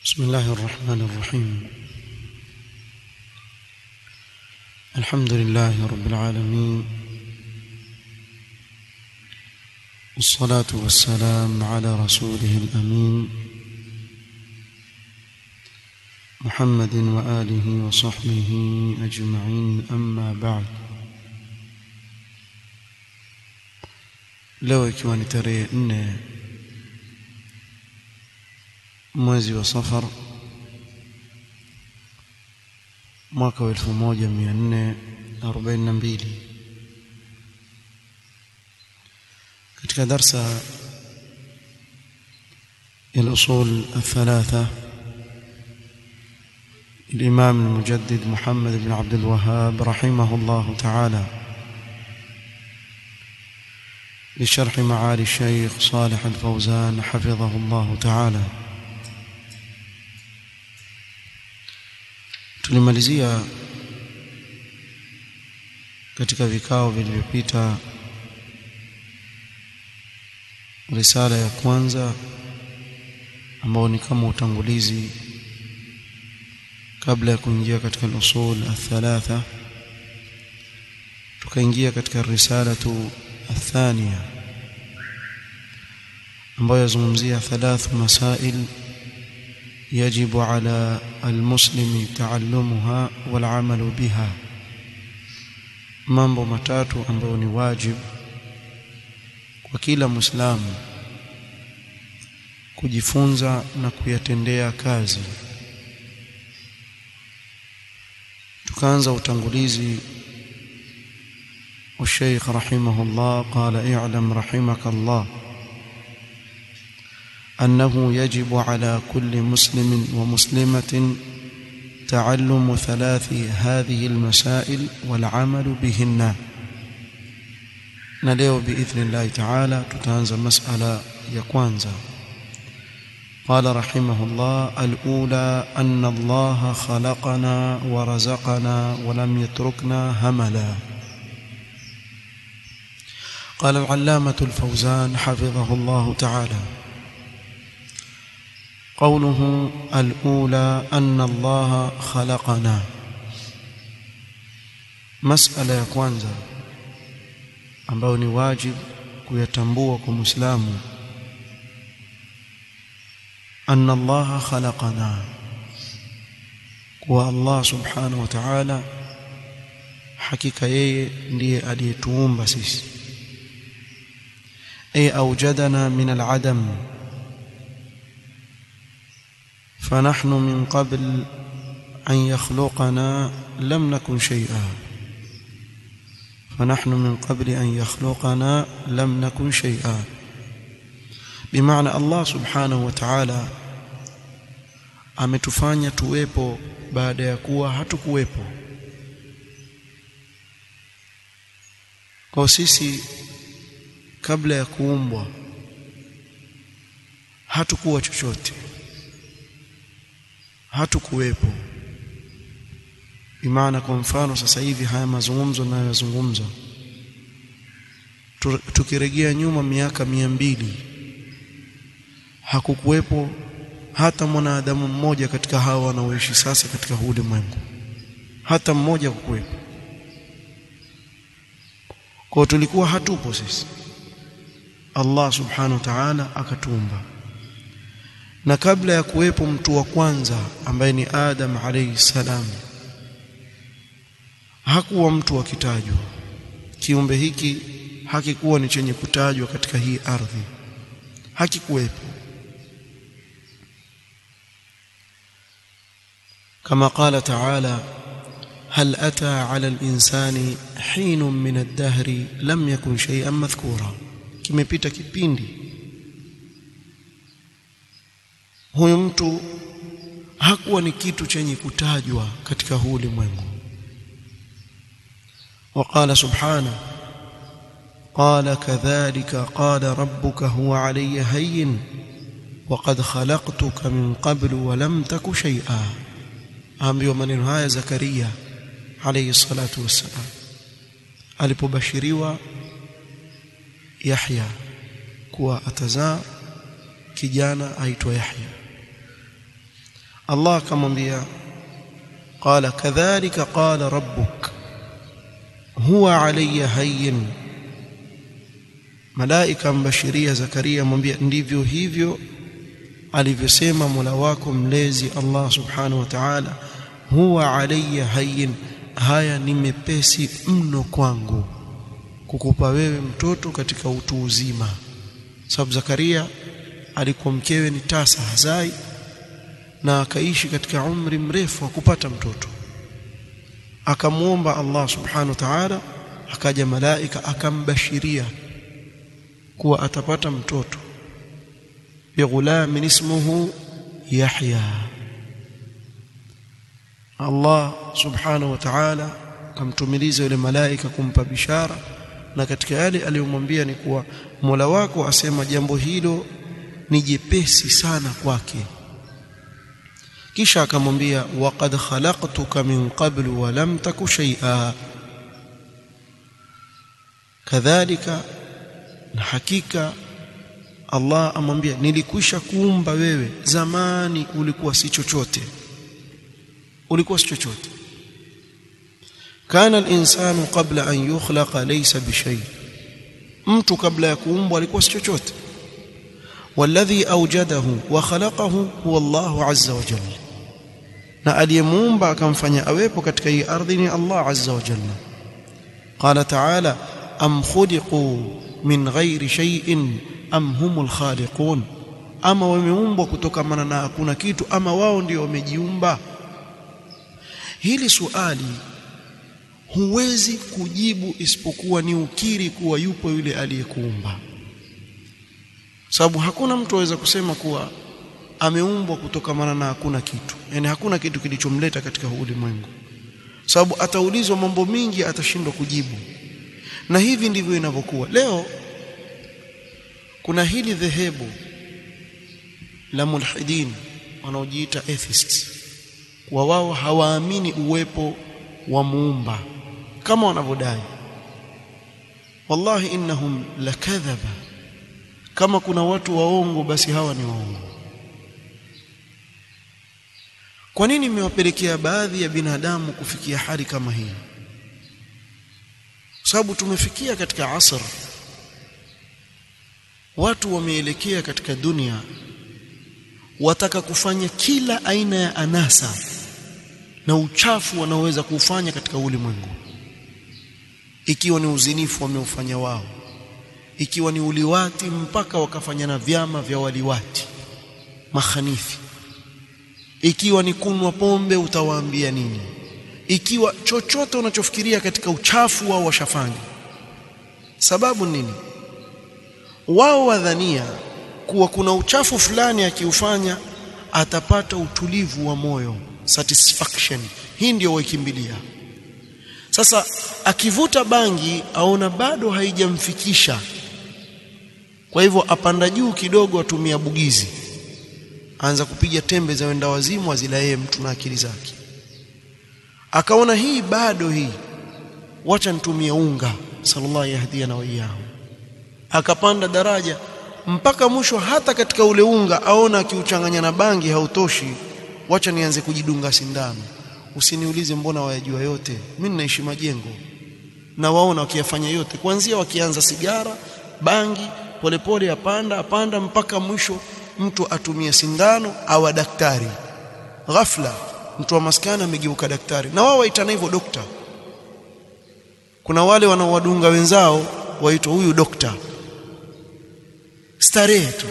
بسم الله الرحمن الرحيم الحمد لله رب العالمين والصلاة والسلام على رسوله الأمين محمد وآله وصحبه أجمعين أما بعد leo ikiwa ni tarehe nne mwezi wa safar mwaka wa elfu moja mia nne arobaini na mbili katika darsa الأصول الثلاثة الإمام المجدد محمد بن عبد الوهاب رحمه الله تعالى لشرح معالي الشيخ صالح الفوزان حفظه الله تعالى tulimalizia katika vikao vilivyopita risala ya kwanza ambao ni kama utangulizi kabla ya kuingia katika al-usul athalatha tukaingia katika risalatu athania ambayo yazungumzia thalathu masail يجب على المسلم تعلمها والعمل بها mambo matatu ambayo ni wajib kwa kila muislamu kujifunza na kuyatendea kazi tukaanza utangulizi والشيخ رحمه الله قال اعلم رحمك الله أنه يجب على كل مسلم ومسلمة تعلم ثلاث هذه المسائل والعمل بهن نليو بإذن الله تعالى تتانزى مسألة يكوانزا قال رحمه الله الأولى أن الله خلقنا ورزقنا ولم يتركنا هملا قال العلامة الفوزان حفظه الله تعالى قوله الأولى أن الله خلقنا مسألة ya kwanza ambayo ni wajib kuyatambua kwa Muislamu أن الله خلقنا kwa Allah subhanahu wa ta'ala hakika yeye ndiye aliyetuumba sisi ay awjadana min al-adam فنحن من قبل أن يخلقنا لم نكن شيئا فنحن من قبل أن يخلقنا لم نكن شيئا بمعنى الله سبحانه وتعالى ametufanya tuwepo baada ya kuwa hatukuwepo kwa sisi kabla ya kuumbwa hatukuwa chochote hatukuwepo bimaana kwa mfano sasa hivi haya mazungumzo ninayozungumza tukirejea nyuma miaka mia mbili hakukuwepo hata mwanadamu mmoja katika hawa wanaoishi sasa katika huu ulimwengu hata mmoja kukuwepo kwa tulikuwa hatupo sisi Allah subhanahu wa ta'ala akatuumba na kabla ya kuwepo mtu wa kwanza ambaye ni Adam alayhi salam hakuwa mtu akitajwa kiumbe hiki hakikuwa ni chenye kutajwa katika hii ardhi hakikuwepo kama qala ta'ala هل أتى على الإنسان حين من الدهر لم يكن شيئا مذكورا kimepita kipindi huyu mtu hakuwa ni kitu chenye kutajwa katika huu ulimwengu وقال سبحانه قال كذلك قال ربك هو علي هين وقد خلقتك من قبل ولم تك شيئا ambiwa maneno haya Zakaria alayhi salatu wassalam alipobashiriwa Yahya kuwa atazaa kijana aitwa Yahya Allah akamwambia qala kadhalika qala rabbuk huwa alayya hayyin malaika mbashiria Zakaria amwambia ndivyo hivyo alivyosema Mola wako mlezi Allah subhanahu wa ta'ala huwa alayya hayyin haya ni mepesi mno kwangu kukupa wewe mtoto katika utu uzima sababu Zakaria alikuwa mkewe ni tasa hazai na akaishi katika umri mrefu wa kupata mtoto akamwomba Allah subhanahu wa ta'ala akaja malaika akambashiria kuwa atapata mtoto bighulamin ismuhu Yahya Allah subhanahu wa ta'ala akamtumiliza yule malaika kumpa bishara na katika yale aliyomwambia ni kuwa Mola wako asema jambo hilo ni jepesi sana kwake kisha akamwambia waqad khalaqtuka min qablu wa lam taku shay'a kadhalika na hakika Allah amwambia nilikwisha kuumba wewe zamani ulikuwa si chochote ulikuwa si chochote kana al-insanu qabla an yukhlaqa laysa bishay mtu kabla ya kuumbwa alikuwa si chochote والذي أوجده وخلقه هو الله عز وجل na aliyemuumba akamfanya awepo katika hii ardhi ni Allah azza wa jalla qala ta'ala am khuliqu min ghairi shay'in am humul khaliqun ama wameumbwa kutokana na hakuna kitu ama wao ndio wamejiumba hili suali huwezi kujibu isipokuwa ni ukiri kuwa yupo yule aliyekuumba sababu hakuna mtu aweza kusema kuwa ameumbwa kutokamana na hakuna kitu yani hakuna kitu kilichomleta katika ulimwengu sababu ataulizwa mambo mingi atashindwa kujibu na hivi ndivyo inavyokuwa leo kuna hili dhehebu la mulhidin wanaojiita atheists wa wao hawaamini uwepo wa muumba kama wanavyodai wallahi innahum lakadhaba kama kuna watu waongo basi hawa ni waongo kwa nini imewapelekea baadhi ya binadamu kufikia hali kama hii sababu tumefikia katika asr watu wameelekea katika dunia wataka kufanya kila aina ya anasa na uchafu wanaoweza kuufanya katika ulimwengu ikiwa ni uzinifu wameufanya wao ikiwa ni uliwati mpaka wakafanya na vyama vya waliwati mahanifi ikiwa ni kunwa pombe utawaambia nini ikiwa chochote unachofikiria katika uchafu wao washafanya sababu nini wao wadhania kuwa kuna uchafu fulani akiufanya atapata utulivu wa moyo satisfaction hii ndio waikimbilia sasa akivuta bangi aona bado haijamfikisha kwa hivyo apanda juu kidogo atumia bugizi aanza kupiga tembe za wenda wazimu azila yeye mtu na akili zake akaona hii bado hii wacha nitumie unga sallallahu yahdiana wa iyyahu akapanda daraja mpaka mwisho hata katika ule unga aona akiuchanganya na bangi hautoshi wacha nianze kujidunga sindano usiniulize mbona wayajua yote mimi ninaishi majengo na waona wakiyafanya yote kuanzia wakianza sigara bangi polepole apanda apanda mpaka mwisho mtu atumie sindano au daktari ghafla mtu wa maskani amegeuka daktari na wao waitana hivyo dokta kuna wale wanaowadunga wenzao waitwa huyu dokta starehe tu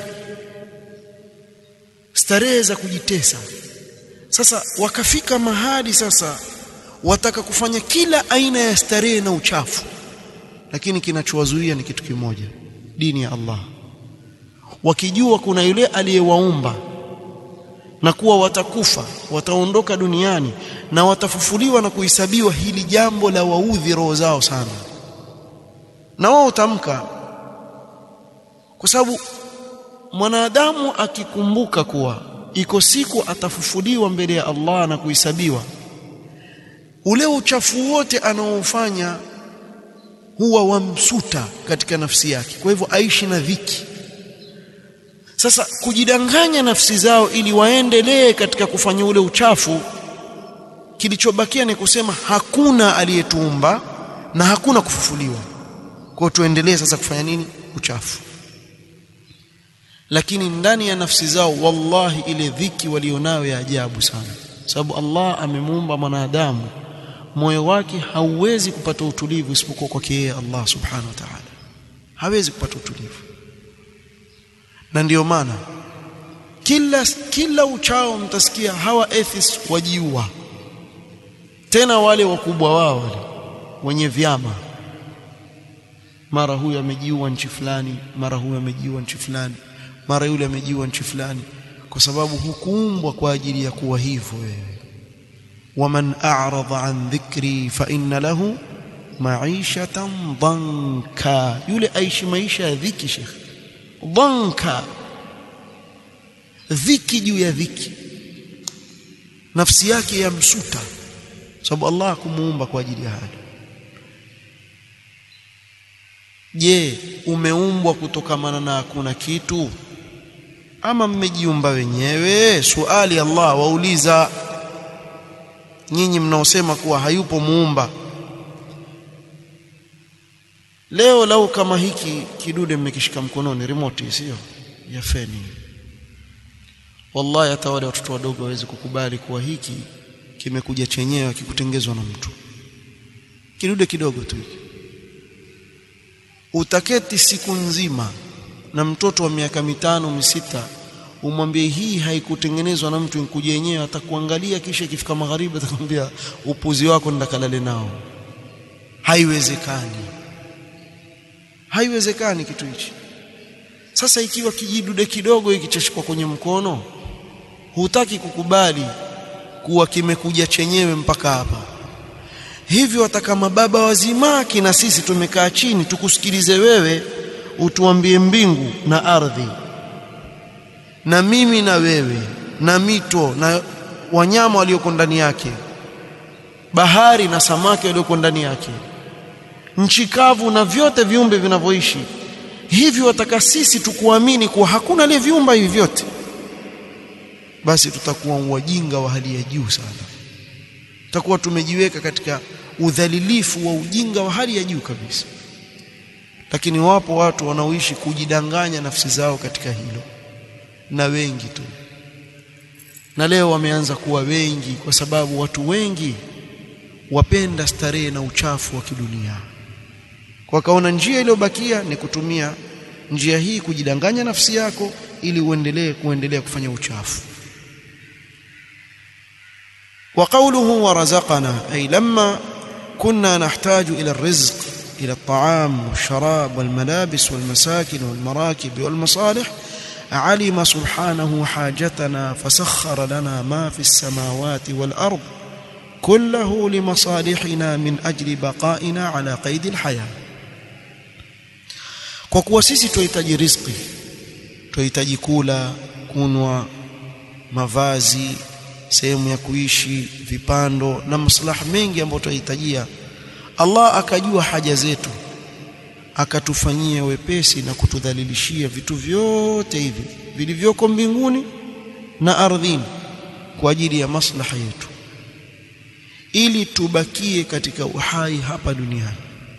starehe za kujitesa sasa wakafika mahali sasa wataka kufanya kila aina ya starehe na uchafu lakini kinachowazuia ni kitu kimoja dini ya Allah wakijua kuna yule aliyewaumba na kuwa watakufa wataondoka duniani na watafufuliwa na kuhesabiwa hili jambo la waudhi roho zao sana na wao utamka kwa sababu mwanadamu akikumbuka kuwa iko siku atafufuliwa mbele ya Allah na kuhesabiwa ule uchafu wote anaofanya huwa wamsuta katika nafsi yake kwa hivyo aishi na dhiki sasa kujidanganya nafsi zao ili waendelee katika kufanya ule uchafu kilichobakia ni kusema hakuna aliyetuumba na hakuna kufufuliwa kwa tuendelee sasa kufanya nini uchafu lakini ndani ya nafsi zao wallahi ile dhiki walionayo ya ajabu sana sababu Allah amemuumba mwanadamu moyo wake hauwezi kupata utulivu isipokuwa kwake yeye Allah subhanahu wa ta'ala hawezi kupata utulivu na ndiyo maana kila kila uchao mtasikia hawa atheists wajiua tena wale wakubwa wao wale wenye vyama mara huyu amejiua nchi fulani mara huyu amejiua nchi fulani mara yule amejiua nchi fulani kwa sababu hukuumbwa kwa ajili ya kuwa hivyo wewe waman a'rada an dhikri fa inna lahu ma'ishatan dhanka yule aishi maisha ya dhiki shekhi dhanka dhiki juu ya dhiki nafsi yake yamsuta sababu Allah kumuumba kwa ajili ya haya je umeumbwa kutokamana na hakuna kitu ama mmejiumba wenyewe suali Allah wauliza nyinyi mnaosema kuwa hayupo muumba leo lau kama hiki kidude mmekishika mkononi remote sio ya feni wallahi hata wale watoto wadogo waweze kukubali kuwa hiki kimekuja chenyewe kikutengezwa na mtu kidude kidogo tu hiki utaketi siku nzima na mtoto wa miaka mitano misita umwambie hii haikutengenezwa na mtu inkuja yenyewe atakuangalia kisha ikifika magharibi atakwambia upuzi wako ndakalale nao haiwezekani haiwezekani kitu hichi sasa ikiwa kijidude kidogo hiki chashikwa kwenye mkono hutaki kukubali kuwa kimekuja chenyewe mpaka hapa hivyo hata kama baba wazima kina sisi tumekaa chini tukusikilize wewe utuambie mbingu na ardhi na mimi na wewe na mito na wanyama walioko ndani yake bahari na samaki walioko ndani yake nchi kavu na vyote viumbe vinavyoishi hivyo wataka sisi tukuamini kuwa hakuna aliyeviumba hivi vyote basi tutakuwa wajinga wa hali ya juu sana tutakuwa tumejiweka katika udhalilifu wa ujinga wa hali ya juu kabisa lakini wapo watu wanaoishi kujidanganya nafsi zao katika hilo na wengi tu na leo wameanza kuwa wengi kwa sababu watu wengi wapenda starehe na uchafu wa kidunia kwa kaona njia iliyobakia ni kutumia njia hii kujidanganya nafsi yako ili uendelee kuendelea kufanya uchafu وقوله ورزقنا أي لما كنا نحتاج إلى الرزق إلى الطعام والشراب والملابس والمساكن والمراكب والمصالح علم سبحانه حاجتنا فسخر لنا ما في السماوات والأرض كله لمصالحنا من أجل بقائنا على قيد الحياة kwa kuwa sisi tunahitaji riziki tunahitaji kula kunwa mavazi sehemu ya kuishi vipando na maslaha mengi ambayo tunahitajia Allah akajua haja zetu akatufanyia wepesi na kutudhalilishia vitu vyote hivi vilivyoko mbinguni na ardhini kwa ajili ya maslaha yetu ili tubakie katika uhai hapa duniani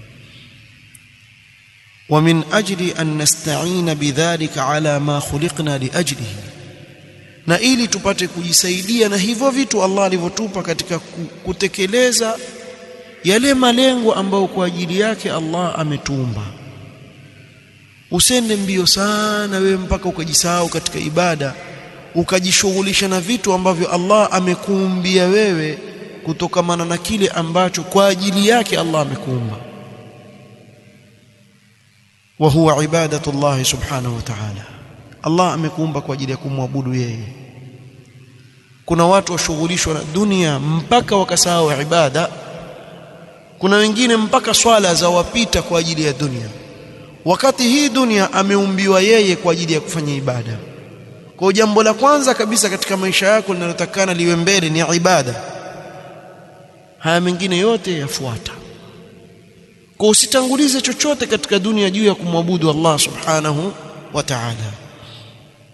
ومن أجل أن نستعين بذلك على ما خلقنا لأجله na ili tupate kujisaidia na hivyo vitu Allah alivyotupa katika kutekeleza yale malengo ambayo kwa ajili yake Allah ametuumba usende mbio sana wewe mpaka ukajisahau katika ibada ukajishughulisha na vitu ambavyo Allah amekuumbia wewe kutokamana na kile ambacho kwa ajili yake Allah amekuumba wa huwa ibadatu Allah subhanahu wa ta'ala Allah amekuumba kwa ajili ya kumwabudu yeye kuna watu washughulishwa na dunia mpaka wakasahau ibada kuna wengine mpaka swala za wapita kwa ajili ya dunia wakati hii dunia ameumbiwa yeye kwa ajili ya kufanya ibada kwa jambo la kwanza kabisa katika maisha yako linalotakana liwe mbele ni ibada haya mengine yote yafuata kwa usitangulize chochote katika dunia juu ya kumwabudu Allah subhanahu wa ta'ala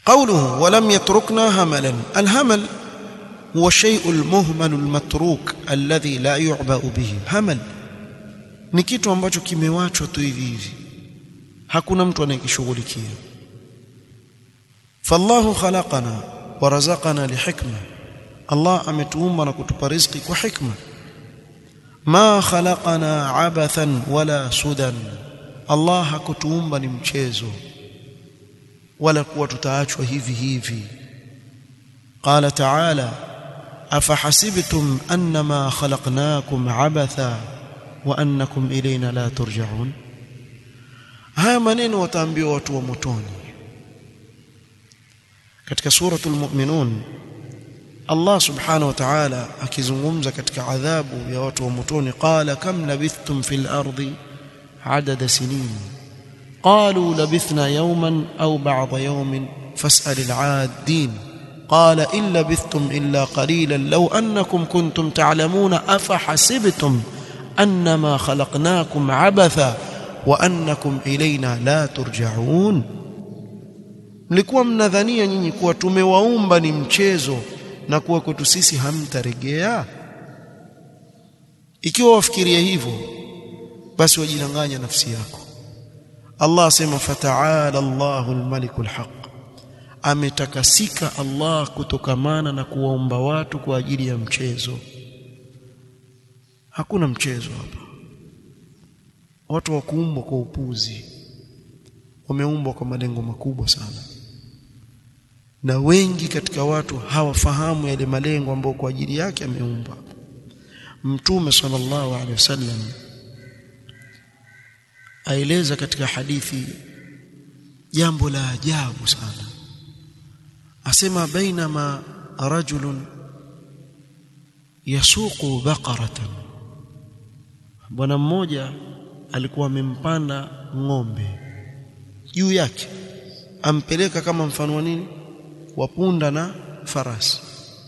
قوله ولم يتركنا هملا الهمل هو الشيء المهمل المتروك الذي لا يعبأ به همل ni kitu ambacho kimewachwa tu hivi hivi hakuna mtu anayekishughulikia fallahu khalaqana wa razaqana lihikma Allah ametuumba na kutupa riziki kwa hikma ma khalaqana abathan wala sudan Allah hakutuumba ni mchezo wala kuwa tutaachwa hivi hivi qala ta'ala afahasibtum annama khalaqnakum abatha wa annakum ilayna la turja'un haya maneno wataambiwa watu wa motoni katika suratul mu'minun Allah subhanahu wa ta'ala akizungumza katika adhabu ya watu wa motoni qala kam labithtum fil ardi adada sinin qalu labithna yawman aw ba'da yawmin fas'al al-'addin قال إن لبثتم إلا قليلا لو أنكم كنتم تعلمون أفحسبتم أنما خلقناكم عبثا وأنكم إلينا لا ترجعون mlikuwa mnadhania nyinyi kuwa tumewaumba ni mchezo na kuwa kwetu sisi hamtarejea ikiwa wafikiria hivyo basi wajidanganya nafsi yako Allah asema fataala Allahu almalikul haq ametakasika Allah kutokamana na kuwaumba watu kwa ajili ya mchezo hakuna mchezo hapa watu wa kuumbwa kwa upuzi wameumbwa kwa malengo makubwa sana na wengi katika watu hawafahamu yale malengo ambayo kwa ajili yake ameumbwa mtume sallallahu alaihi wasallam aeleza katika hadithi jambo la ajabu sana asema bainama rajulun yasuqu baqaratan bwana mmoja alikuwa amempanda ng'ombe juu yake ampeleka kama mfano wa nini wa punda na farasi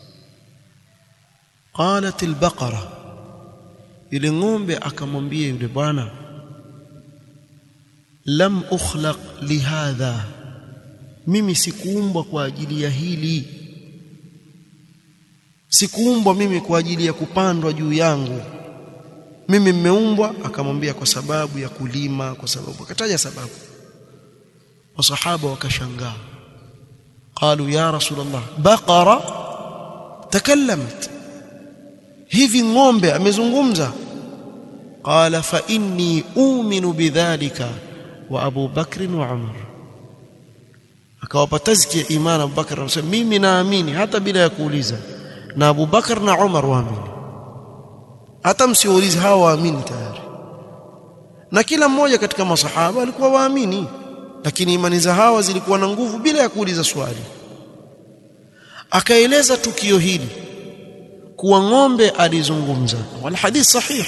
qalat albaqara yule ng'ombe akamwambia yule bwana lam ukhlaq lihadha mimi sikuumbwa kwa ajili ya hili sikuumbwa mimi kwa ajili ya kupandwa juu yangu mimi mmeumbwa akamwambia kwa sababu ya kulima kwa sababu akataja sababu wasahaba wakashangaa qalu ya rasulullah baqara takallamat hivi ng'ombe amezungumza qala fa inni u'minu bidhalika wa Abu Bakr wa Umar akawapa tazkia imani Abu Bakr anasema mimi naamini hata bila ya kuuliza na Abu Bakr na Umar waamini hata msiulize hawa waamini tayari na kila mmoja katika masahaba alikuwa waamini lakini imani za hawa zilikuwa na nguvu bila ya kuuliza swali akaeleza tukio hili kuwa ng'ombe alizungumza wal hadith sahih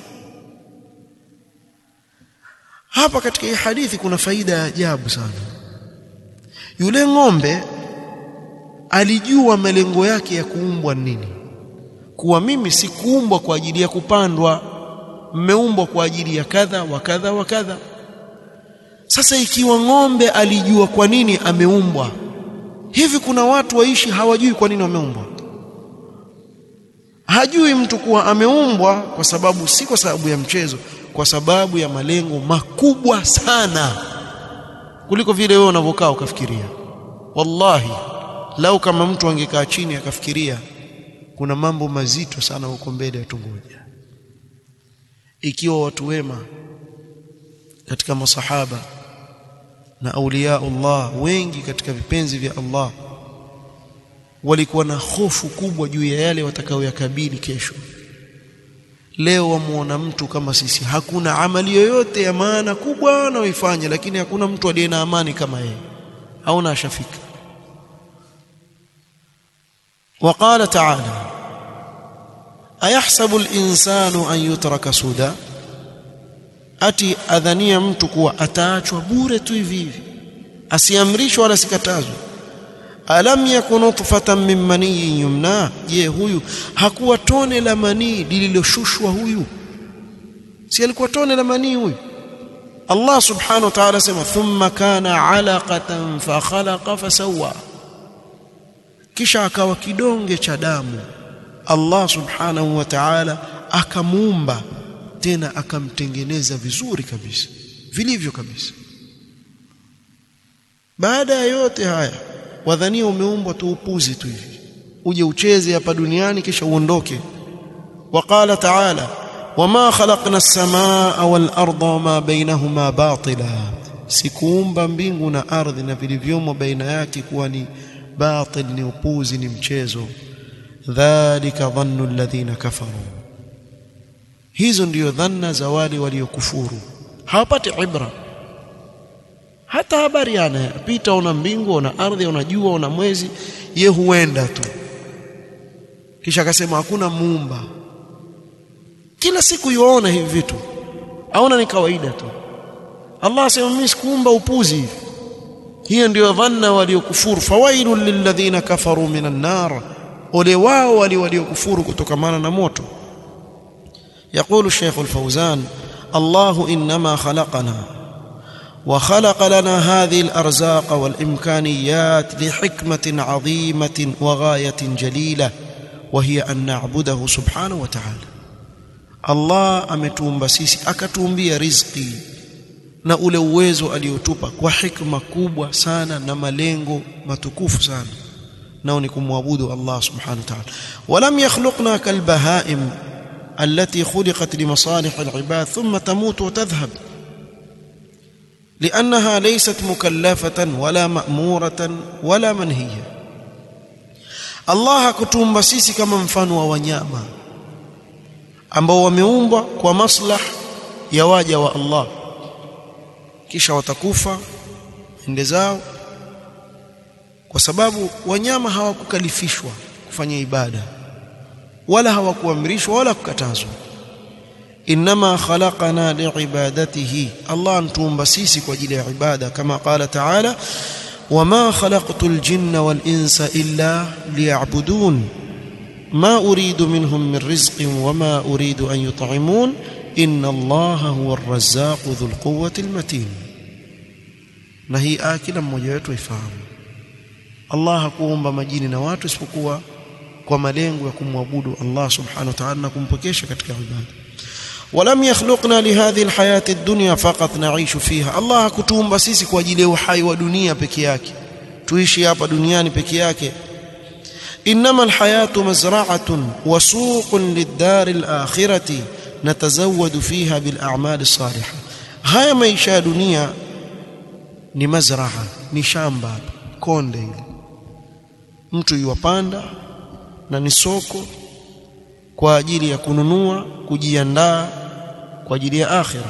hapa katika hii hadithi kuna faida ya ajabu sana yule ng'ombe alijua malengo yake ya kuumbwa nini kuwa mimi sikuumbwa kwa ajili ya kupandwa mmeumbwa kwa ajili ya kadha wa kadha wa kadha sasa ikiwa ng'ombe alijua kwa nini ameumbwa hivi kuna watu waishi hawajui kwa nini wameumbwa hajui mtu kuwa ameumbwa kwa sababu si kwa sababu ya mchezo kwa sababu ya malengo makubwa sana kuliko vile wewe unavyokaa ukafikiria wallahi lau kama mtu angekaa chini akafikiria kuna mambo mazito sana huko mbele yatungoja ikiwa watu wema katika masahaba na auliya Allah wengi katika vipenzi vya Allah walikuwa na hofu kubwa juu ya yale watakayoyakabili kesho leo wamuona mtu kama sisi hakuna amali yoyote ya maana kubwa anayoifanya lakini hakuna mtu aliye na amani kama yeye hauna ashafika وقال تعالى أيحسب الإنسان أن يترك سدى ati adhania mtu kuwa ataachwa bure tu hivi hivi asiamrishwe wala sikatazwe alam yakun nutfatan min maniyin yumna je huyu hakuwa tone la manii lililoshushwa huyu si alikuwa tone la manii huyu Allah subhanahu wa ta'ala sema thumma kana alaqatan fa khalaqa fasawwa kisha akawa kidonge cha damu Allah subhanahu wa ta'ala akamuumba tena akamtengeneza vizuri kabisa vilivyo kabisa baada ya yote haya wadhania umeumbwa tu upuzi tu hivi uje ucheze hapa duniani kisha uondoke waqala ta'ala wama khalaqna as-samaa wal arda wama bainahuma batila sikuumba mbingu na ardhi na vilivyomo baina yake kuwa ni batil ni upuzi ni mchezo dhalika dhannu alladhina kafaru hizo ndiyo dhanna za wale waliokufuru hawapati ibra hata habari yana pita una mbingu una ardhi una jua una mwezi ye huenda tu kisha akasema hakuna muumba kila siku yuona hivi vitu aona ni kawaida tu Allah asema mimi sikuumba upuzi hivi hiyo ndio dhanna waliokufuru fawailul lilladhina kafaru minan nar ole wao wali waliokufuru kutokamana na moto يقول الشيخ الفوزان الله انما خلقنا وخلق لنا هذه الارزاق والامكانيات لحكمه عظيمه وغايه جليله وهي ان نعبده سبحانه وتعالى الله ametuumba sisi akatuumbia riziki na ule uwezo aliotupa kwa hikma kubwa sana na malengo matukufu sana nao ni kumwabudu Allah subhanahu wa ta'ala walam yakhluqna kalbahaim التي خلقت لمصالح العباد ثم تموت وتذهب لانها ليست مكلفه ولا ماموره ولا منهيه الله kutumba sisi kama mfano wa wanyama ambao wameumbwa kwa maslah ya waja wa Allah kisha watakufa ende zao kwa sababu wanyama hawakukalifishwa kufanya ibada wala hawakuamrishwa wala kukatazwa inma khalaqana liibadatihi Allah antuumba sisi kwa ajili ya ibada kama qala ta'ala wama khalaqtul jinna wal insa illa liya'budun ma uridu minhum min rizqin wama uridu an yut'imun inna Allaha huwa ar-razzaqu dhul quwwati al-matin na hii aya kila mmoja wetu ifahamu Allah hakuumba majini na watu isipokuwa kwa malengo ya kumwabudu Allah subhanahu wa ta'ala na kumpokesha katika ibada ولم يخلقنا لهذه الحياة الدنيا فقط نعيش فيها الله hakutuumba sisi kwa ajili ya uhai wa dunia peke yake tuishi hapa duniani peke yake انما الحياة مزرعة وسوق للدار الآخرة نتزود فيها بالأعمال الصالحة هاي maisha ya dunia ni mazraa ni shamba konde ile mtu yuwapanda na ni soko kwa ajili ya kununua kujiandaa kwa ajili ya akhira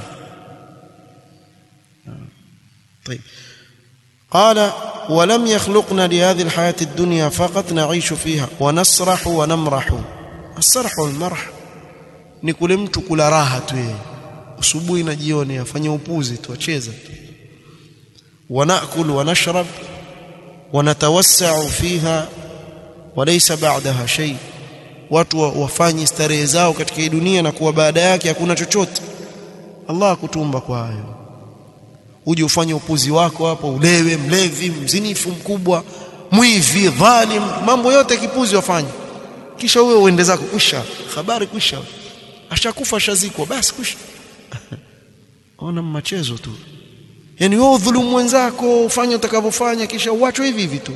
طيب قال ولم يخلقنا لهذه الحياة الدنيا فقط نعيش فيها ونسرح ونمرح السرح والمرح ni kule mtu kula raha tu yeye asubuhi na jioni afanye upuzi tu acheza tu wanakul wanashrab wanatawassau fiha walaysa ba'daha shay watu wafanye starehe zao katika hii dunia na kuwa baada yake hakuna chochote Allah akutumba kwa hayo uje ufanye upuzi wako hapo ulewe mlevi mzinifu mkubwa mwivi dhalim mambo yote kipuzi wafanye kisha wewe uende zako kusha habari kusha ashakufa shazikwa basi kusha ona machezo tu yani wewe udhulumu wenzako ufanye utakavyofanya kisha uachwe hivi hivi tu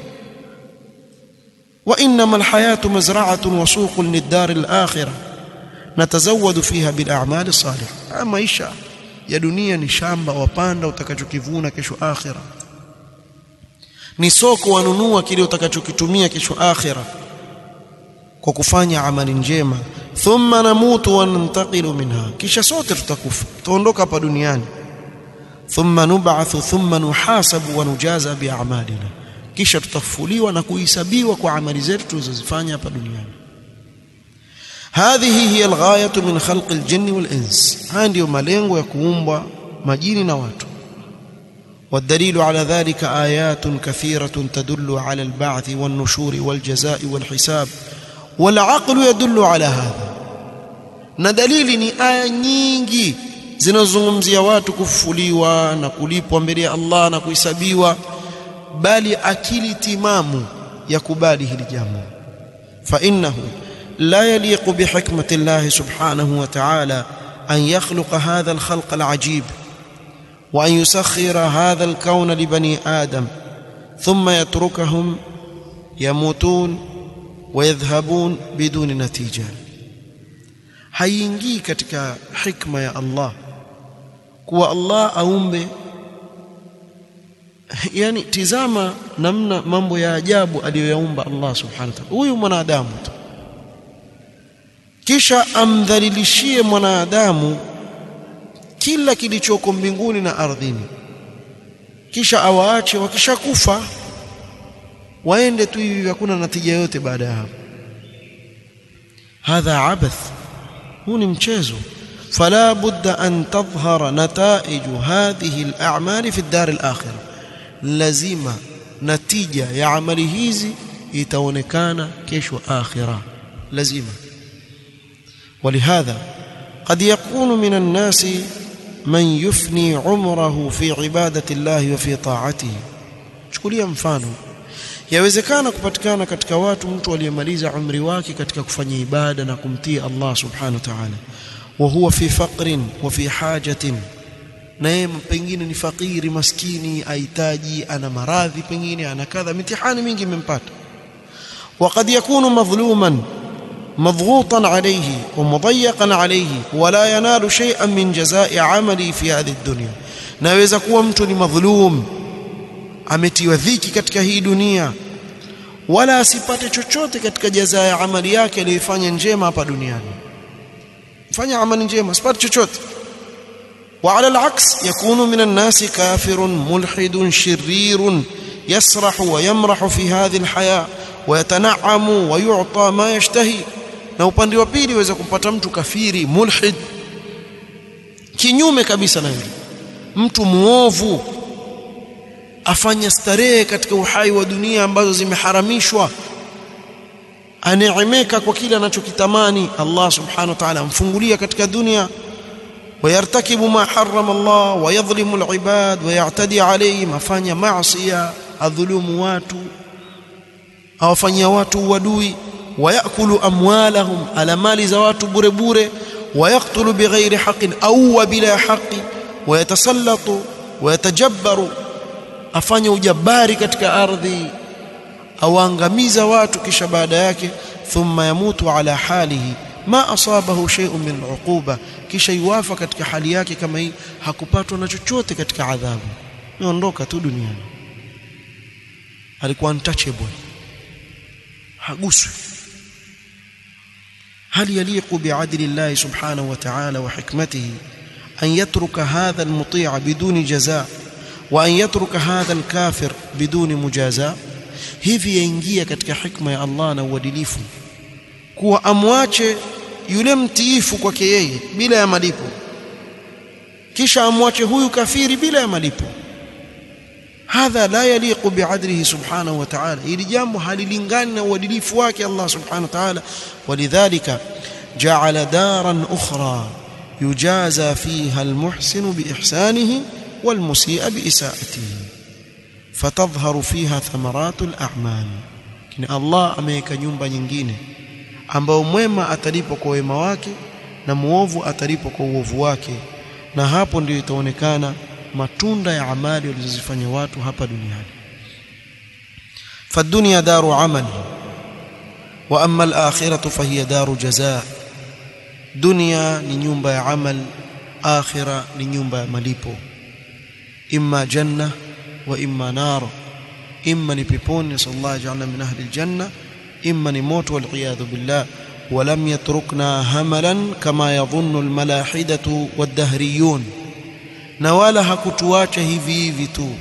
وانما الحياه مزرعه وسوق للدار الاخره نتزود فيها بالاعمال الصالحه maisha ya dunia ni shamba wapanda utakachokivuna kesho akhira ni soko wanunua kile utakachokitumia kesho akhira kwa kufanya amali njema thumma namutu wa nantaqilu minha kisha sote tutakufa tutaondoka hapa duniani thumma nub'athu thumma nuhasabu wa nujaza bi'amalina kisha tutafufuliwa na kuhesabiwa kwa amali zetu tulizozifanya hapa duniani هذه هي الغايه من خلق الجن والانس haya ndio malengo ya kuumbwa majini na watu والدليل على ذلك آيات كثيرة تدل على البعث والنشور والجزاء والحساب والعقل يدل على هذا na dalili ni aya nyingi zinazozungumzia watu kufufuliwa na kulipwa mbele ya Allah na kuhesabiwa bali akili timamu ya kubali hili jambo fa innahu la yaliqu bihikmati Allah subhanahu wa ta'ala an yakhluqa hadha al-khalq al-ajib wa an yusakhkhira hadha al-kawn li bani adam thumma yatrukahum yamutun wa yadhhabun biduni natija haiingii katika hikma ya Allah kuwa Allah aumbe yani tizama namna mambo ya ajabu aliyoyaumba Allah subhanahu wa ta'ala huyu mwanadamu tu kisha amdhalilishie mwanadamu kila kilichoko mbinguni na ardhini kisha awaache wakishakufa waende tu hivi hakuna natija yote baada ya hapo hadha abath huu ni mchezo فلا بد أن تظهر نتائج هذه الأعمال في الدار الآخرة لازم نتيجة يا عمل hizi itaonekana kesho akhira lazima ولهذا قد يكون من الناس من يفني عمره في عبادة الله وفي طاعته chukulia mfano yawezekana kupatikana katika watu mtu aliyemaliza umri wake katika kufanya ibada na kumtii Allah subhanahu wa ta'ala وهو في فقر وفي حاجة na yeye pengine ni fakiri maskini ahitaji ana maradhi pengine ana kadha mitihani mingi imempata وقد يكون مظلوما مضغوطا عليه ومضيقا عليه ولا ينال شيئا من جزاء عمله في هذه الدنيا naweza kuwa mtu ni madhulum ametiwa dhiki katika hii dunia wala asipate chochote katika jazaa ya amali yake aliyofanya njema hapa duniani fanya amali njema sipati chochote وعلى العكس يكون من الناس كافر ملحد شرير يسرح ويمرح في هذه الحياة ويتنعم ويعطى ما يشتهي na upande wa pili waweza kumpata mtu kafiri mulhid kinyume kabisa na yule mtu muovu afanya starehe katika uhai wa dunia ambazo zimeharamishwa aneemeka kwa kile anachokitamani Allah subhanahu wa ta'ala amfungulia katika dunia ويرتكب ما حرم الله ويظلم العباد ويعتدي عليهم afanya maasiya adhulumu watu awafanyia watu wadui ويأكل أموالهم على مال زوات بure bure ويقتل بغير حق أو بلا حق ويتسلط ويتجبر afanye ujabari katika ardhi awaangamiza watu kisha baada yake thumma yamutu ala halihi ma asabahu shay'un min al'uquba kisha yuwafa katika hali yake kama hii hakupatwa na chochote katika adhabu niondoka tu duniani alikuwa untouchable haguswi هل يليق بعدل الله سبحانه وتعالى وحكمته أن يترك هذا المطيع بدون جزاء وأن يترك هذا الكافر بدون مجازاة hivi yaingia katika hikma ya Allah na uadilifu kuwa amwache yule mtiifu kwake yeye bila ya malipo kisha amwache huyu kafiri bila ya malipo hadha la yaliqu biadlihi subhanahu wa ta'ala ili jambo halilingani na uadilifu wake Allah subhanahu wa ta'ala walidhalika ja'ala daran ukhra yujaza fiha almuhsin biihsanihi walmusii biisaatihi fatadhharu fiha thamaratu al'amal kini Allah ameweka nyumba nyingine ambao mwema atalipwa kwa wema wake na muovu atalipwa kwa uovu wake na hapo ndio itaonekana matunda ya amali walizozifanya watu hapa duniani fadunya daru amali wa amma al-akhiratu fahiya daru jazaa dunia ni nyumba ya amal akhira ni nyumba ya malipo imma janna wa imma nar imma ni peponi sallallahu ajalna min ahli aljanna imma ni moto wal iyadhu billah ولم يتركنا هملا كما يظن الملاحدة والدهريون na wala hakutuacha hivi hivi tu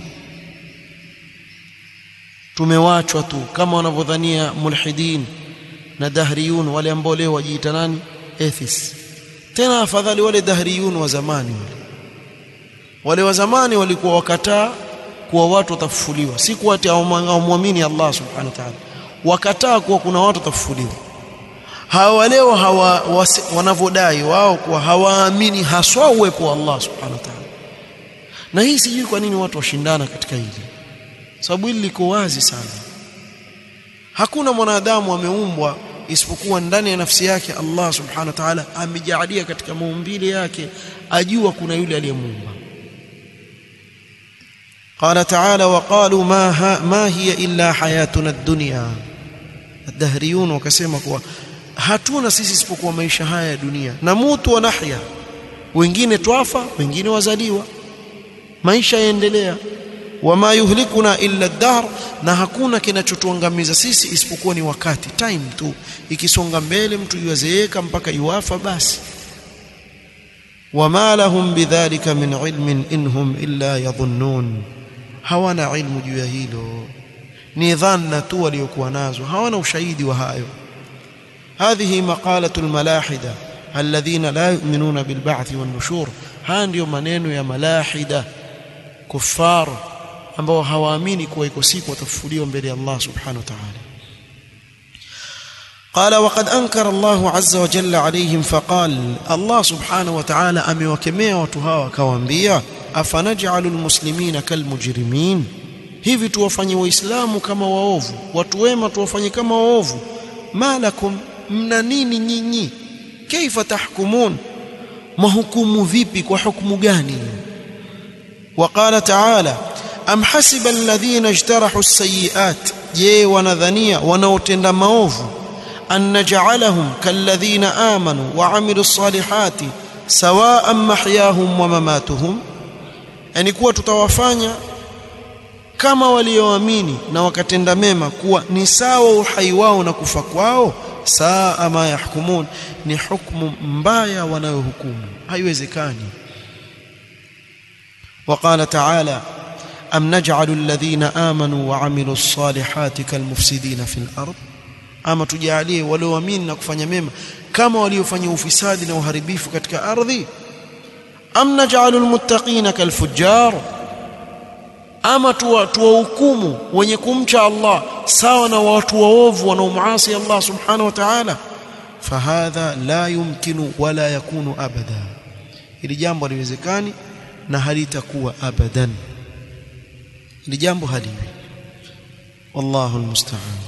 tumewachwa tu kama wanavyodhania mulhidin na dahriyun wale ambao leo wajiita nani atheists tena afadhali wale dahriyun wa zamani wale wale wa zamani walikuwa wakataa kuwa watu watafufuliwa si kuwa ati hawamwamini Allah subhanahu wa ta'ala wakataa kuwa kuna watu watafufuliwa hawa leo hawa wanavyodai wao kuwa hawaamini haswa uwepo wa Allah subhanahu wa ta'ala na hii sijui kwa nini watu washindana katika hili sababu hili liko wazi sana hakuna mwanadamu ameumbwa isipokuwa ndani ya nafsi yake Allah subhanahu wa ta'ala amejaalia katika maumbile yake ajua kuna yule aliyemuumba قال تعالى وقالوا ما ها ما هي الا حياتنا الدنيا الدهريون wakasema kuwa hatuna sisi isipokuwa maisha haya ya dunia na mutu wa nahya wengine twafa wengine wazaliwa maisha yaendelea wama yuhlikuna illa ad-dahr na hakuna kinachotuangamiza sisi isipokuwa ni wakati time tu ikisonga mbele mtu yuazeeka mpaka yuafa basi wama lahum bidhalika min ilmin inhum illa yadhunnun hawana ilmu juu ya hilo ni dhanna tu waliokuwa nazo hawana ushahidi wa hayo هذه مقالة الملاحدة الذين لا يؤمنون بالبعث والنشور haya ndio maneno ya malahida kuffar ambao hawaamini kuwa iko siku watafufuliwa mbele ya Allah subhanahu wa ta'ala قال وقد أنكر الله عز وجل عليهم فقال الله سبحانه وتعالى amewakemea watu hawa akawaambia afanaj'alul muslimina kalmujrimin hivi tuwafanye waislamu kama waovu watu wema tuwafanye kama waovu malakum mna nini nyinyi kaifa tahkumun mahukumu vipi kwa hukumu gani وقال تعالى am hasiba alladhina ijtarahu as-sayyi'at je wanadhania wanaotenda maovu an naj'alahum kalladhina amanu wa 'amilu as-salihati sawa'an mahyahum wa mamatuhum yani kuwa tutawafanya kama walioamini na wakatenda mema kuwa ni sawa uhai wao na kufa kwao saa ma yahkumun ni hukumu mbaya wanayohukumu haiwezekani وقال تعالى أم نجعل الذين آمنوا وعملوا الصالحات كالمفسدين في الأرض ama tujalie walioamini na kufanya mema kama waliofanya ufisadi na uharibifu katika ardhi am naj'alul muttaqina kalfujjar ama tuwahukumu wenye kumcha Allah sawa na watu waovu wanaomuasi Allah subhanahu wa ta'ala fahadha la yumkinu wala yakunu abada hili jambo haliwezekani na halitakuwa abadan hili jambo haliwi wallahu almusta'an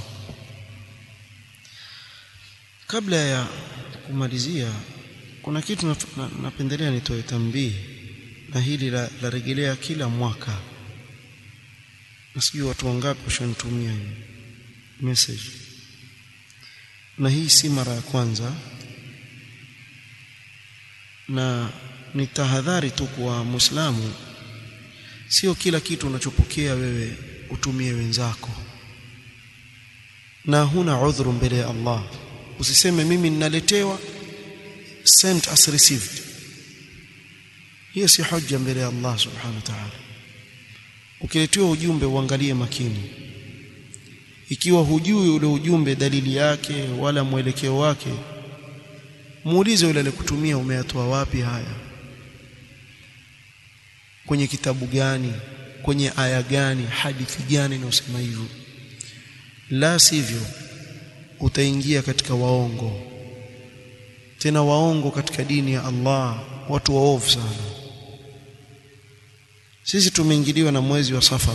kabla ya kumalizia kuna kitu napendelea nitoe tambii na hili la, la rejelea kila mwaka na sijui watu wangapi washanitumia message na hii si mara ya kwanza na ni tahadhari tu kwa Muislamu sio kila kitu unachopokea wewe utumie wenzako na huna udhuru mbele ya Allah usiseme mimi ninaletewa sent as received hiyo si hoja mbele ya Allah subhanahu wa ta'ala ukiletewa ujumbe uangalie makini ikiwa hujui ule ujumbe dalili yake wala mwelekeo wake muulize yule aliyekutumia umeyatoa wapi haya kwenye kitabu gani kwenye aya gani hadithi gani inayosema hivyo la sivyo utaingia katika waongo tena waongo katika dini ya Allah watu waovu sana sisi tumeingiliwa na mwezi wa safar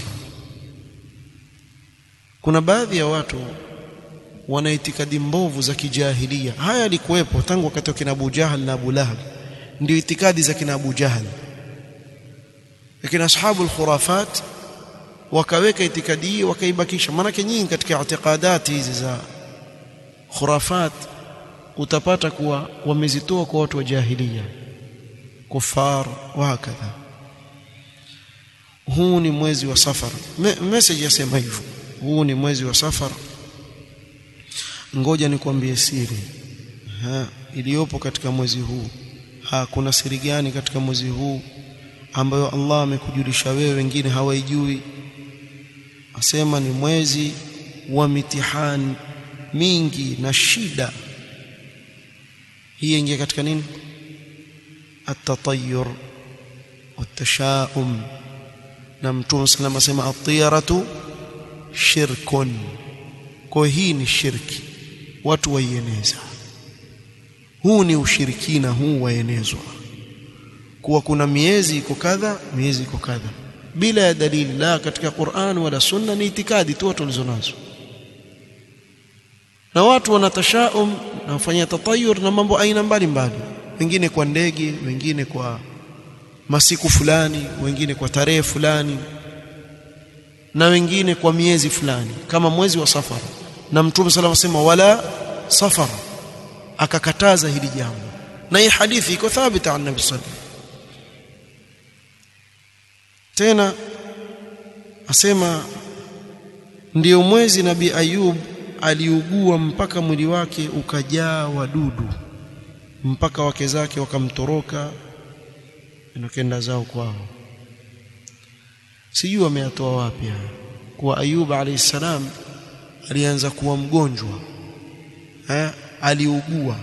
kuna baadhi ya watu wana itikadi mbovu za kijahilia haya yalikuwepo tangu wakati wa kina Abu Jahal na Abu Lahab ndio itikadi za kina Abu Jahal lakini ashabu al-khurafat wakaweka itikadi hii wakaibakisha maana nyingi katika itikadati hizi za khurafat utapata kuwa wamezitoa kwa watu wa jahilia kufar wa hakadha huu ni mwezi wa safar Me, message yasema hivyo huu ni mwezi wa safar ngoja nikwambie siri ha, iliyopo katika mwezi huu ha, kuna siri gani katika mwezi huu ambayo Allah amekujulisha wewe wengine hawaijui asema ni mwezi wa mitihani mingi na shida hii ingia katika nini at-tatayyur wat-tashaum na mtume sallallahu alayhi wasallam at-tiyaratu shirkun kwa hii ni shirki watu waieneza huu ni ushirikina huu waenezwa kuwa kuna miezi iko kadha miezi iko kadha bila ya dalili la katika Qur'an wala sunna ni itikadi tu watu walizonazo na watu wanatashaum na kufanya tatayur na mambo aina mbalimbali wengine kwa ndege wengine kwa masiku fulani wengine kwa tarehe fulani na wengine kwa miezi fulani kama mwezi wa safar na mtume sallallahu alayhi wasallam wala safar akakataza hili jambo na hii hadithi iko thabita an nabii sallallahu tena asema ndiyo mwezi nabii Ayub aliugua mpaka mwili wake ukajaa wadudu mpaka wake zake wakamtoroka nakenda zao kwao sijui wameyatoa wapi kuwa Ayub alayhi salam alianza kuwa mgonjwa eh aliugua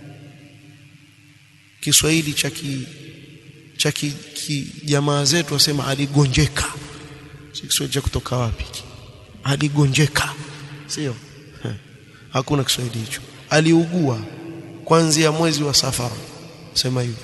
Kiswahili cha ki cha ki jamaa zetu wasema aligonjeka si Kiswahili cha kutoka wapi aligonjeka sio hakuna Kiswahili hicho aliugua kuanzia mwezi wa safara sema hivyo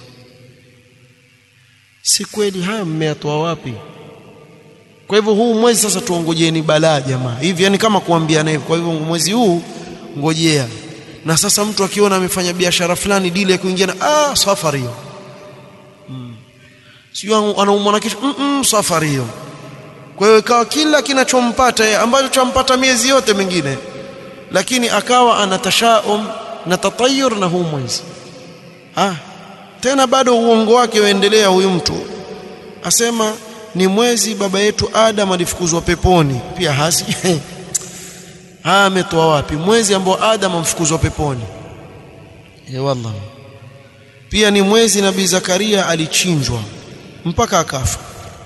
si kweli haya mmeyatoa wapi kwa hivyo huu mwezi sasa tuongojeni balaa jamaa hivi yani kama kuambiana hivyo kwa hivyo mwezi huu ngojea na sasa mtu akiona amefanya biashara fulani dili ya kuingia na ah safari hiyo mm. sio anaumwa na kisha mm -mm, safari hiyo kwa hiyo ikawa kila kinachompata ambacho champata miezi yote mingine lakini akawa anatashaum na tatayur na huu mwezi ah tena bado uongo wake waendelea huyu mtu asema ni mwezi baba yetu Adam alifukuzwa peponi pia hasi haya ametoa wapi mwezi ambao Adam amfukuzwa peponi ya wallah pia ni mwezi nabii Zakaria alichinjwa mpaka akafa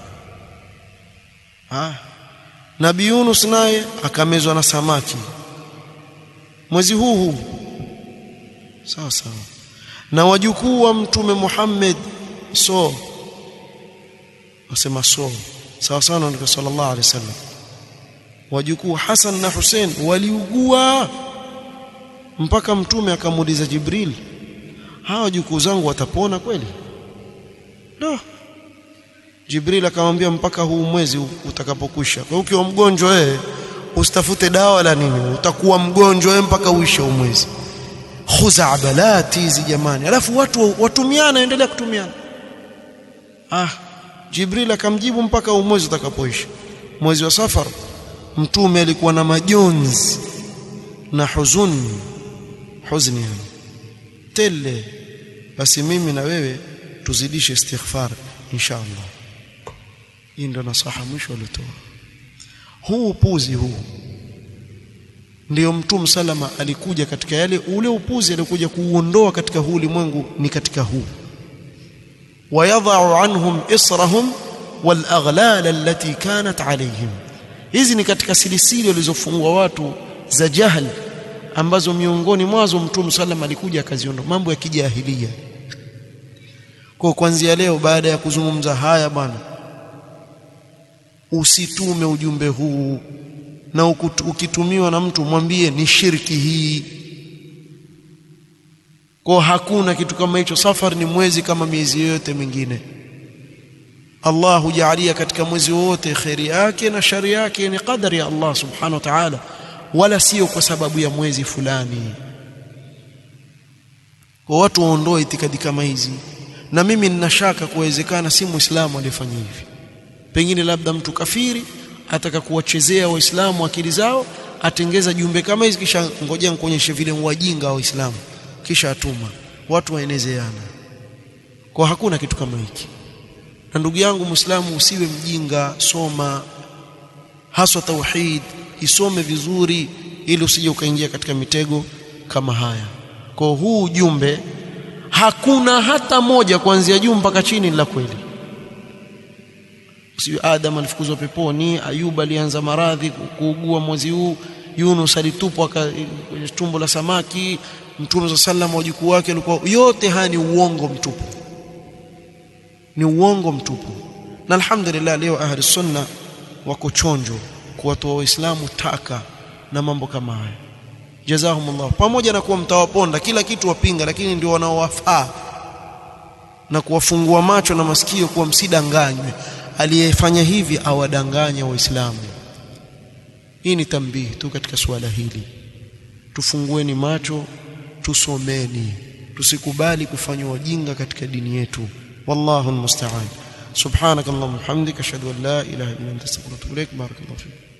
ah nabii Yunus naye akamezwa na samaki mwezi huu huu sawa sawa na wajukuu wa mtume Muhammad so wasema so sawa sawa na sallallahu alaihi wasallam wajukuu Hassan na Hussein waliugua mpaka mtume akamuuliza Jibril hawa wajukuu zangu watapona kweli no Jibril akamwambia mpaka huu mwezi utakapokwisha kwa hiyo ukiwa mgonjwa wewe usitafute dawa la nini utakuwa mgonjwa wewe mpaka uishe huu mwezi khuzabalati hizi jamani alafu watu watumiana endelea kutumiana ah Jibril akamjibu mpaka mwezi utakapoisha mwezi wa safar mtume alikuwa na majonzi na huzuni huzuni yani tele basi mimi na wewe tuzidishe istighfar insha Allah hii ndio nasaha mwisho alitoa huu upuzi huu ndio mtume salama alikuja katika yale ule upuzi alikuja kuuondoa katika huu ulimwengu ni katika huu wayadha'u anhum israhum wal aghlal allati kanat alayhim hizi ni katika silisili walizofungwa watu za jahil ambazo miongoni mwazo mtume sallam alikuja akaziondoa mambo ya kijahilia kwa kuanzia leo baada ya kuzungumza haya bwana usitume ujumbe huu na ukitumiwa na mtu mwambie ni shirki hii kwa hakuna kitu kama hicho safari ni mwezi kama miezi yote mingine Allah hujalia katika mwezi wote khairi yake na shari yake ni qadari ya Allah subhanahu wa ta'ala wala sio kwa sababu ya mwezi fulani kwa watu waondoe itikadi kama hizi na mimi nina shaka kuwezekana si muislamu aliyefanya hivi pengine labda mtu kafiri ataka kuwachezea waislamu akili zao atengeza jumbe kama hizi kisha ngojea nikuonyeshe vile wajinga wa waislamu kisha atuma watu waenezeana kwa hakuna kitu kama hiki na ndugu yangu muislamu usiwe mjinga soma haswa tauhid isome vizuri ili usije ukaingia katika mitego kama haya kwa huu ujumbe hakuna hata moja kuanzia juu mpaka chini la kweli sio Adam alifukuzwa peponi Ayub alianza maradhi kuugua mwezi huu Yunus alitupwa kwenye tumbo la samaki Mtume wa sallam wajukuu wake walikuwa yote haya ni uongo mtupu ni uongo mtupu na alhamdulillah leo ahli sunna wako chonjo kuwatoa waislamu taka na mambo kama haya jazahumullah pamoja na kuwa mtawaponda kila kitu wapinga lakini ndio wanaowafaa na kuwafungua macho na masikio kuwa msidanganywe aliyefanya hivi awadanganya waislamu hii ni tambihi tu katika suala hili tufungueni macho tusomeni tusikubali kufanywa wajinga katika dini yetu wallahu almusta'an subhanakallahumma hamdika ashhadu an la ilaha illa anta astaghfiruka wa atubu ilaik barakallahu fik